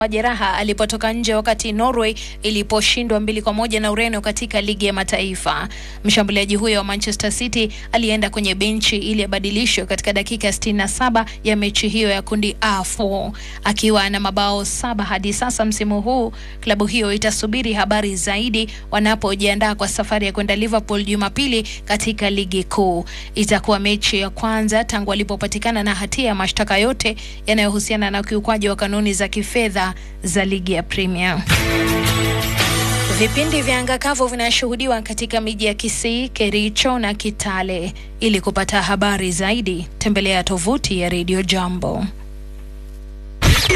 majeraha alipotoka nje wakati Norway iliposhindwa mbili kwa moja na Ureno katika ligi ya mataifa. Mshambuliaji huyo wa Manchester City alienda kwenye benchi ili abadilishwe katika dakika 67 ya mechi hiyo ya kundi A4 akiwa na mabao saba hadi sasa msimu huu. Klabu hiyo itasubiri habari zaidi wanapojiandaa kwa safari ya kwenda Liverpool Jumapili katika ligi kuu. Itakuwa mechi ya kwanza tangu alipopatikana na hatia ya mashtaka yote yanayohusiana na ukiukwaji wa kanuni za kifedha za ligi ya Premier. Vipindi vya anga kavu vinashuhudiwa katika miji ya Kisii, Kericho na Kitale. Ili kupata habari zaidi, tembelea tovuti ya Radio Jambo.